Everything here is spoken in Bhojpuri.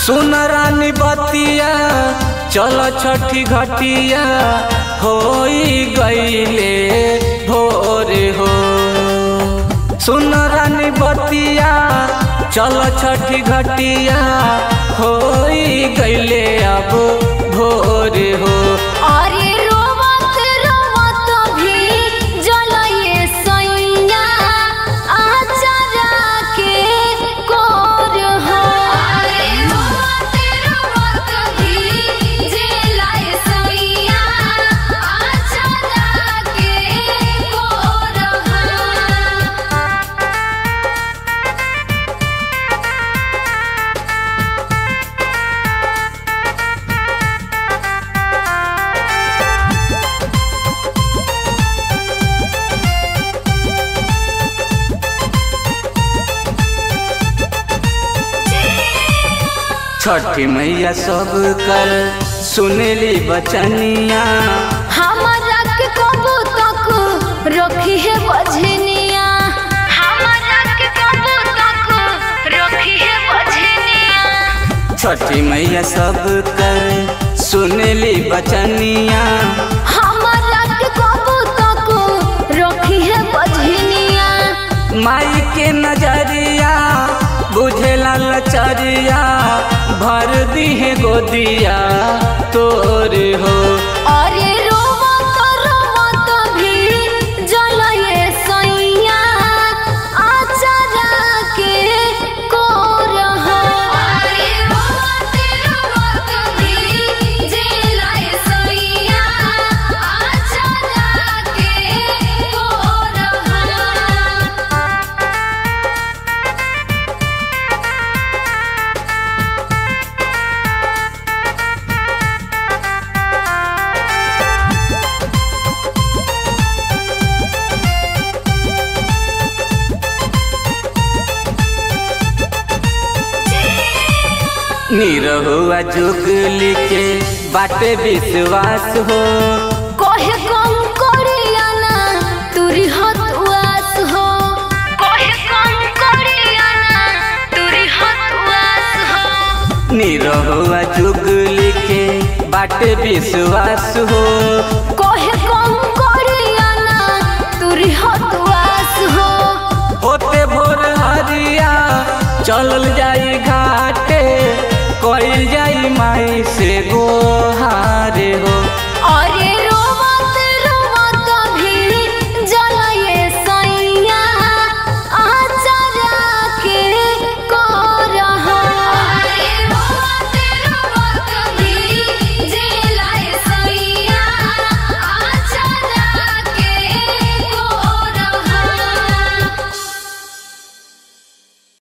सुन रानी बतिया चल छठी घटिया होई गईले भोर हो सुन रानी बतिया चल छठी घटिया होई गईले अब भोर हो अरे रोवत रोवत भी जलये सैया आचरा के कोर हो अरे रोवत रोवत भी जलये सैया आचरा के कोर हो छठी मैया सब कर सुनली बचनिया हमरा के कबू तक रखी है बझनिया हमरा के कबू तक रखी है बझनिया छठी मैया सब कर सुनली बचनिया हमरा के कबू तक रखी है बझनिया माई के नजरिया बुझेला लचरिया भर दी है गोदिया तोर हो अरे रोवत रोवत भी जलये सैया आचरा के कोर हो अरे रोवत रोवत भी जलये सैया आचरा के कोर हो निरहुआ जुगली के बाटे विश्वास हो कहे कम करियाना तुरी हत उआस हो कहे कम करियाना तुरी हत उआस हो निरहुआ जुगली के बाटे विश्वास हो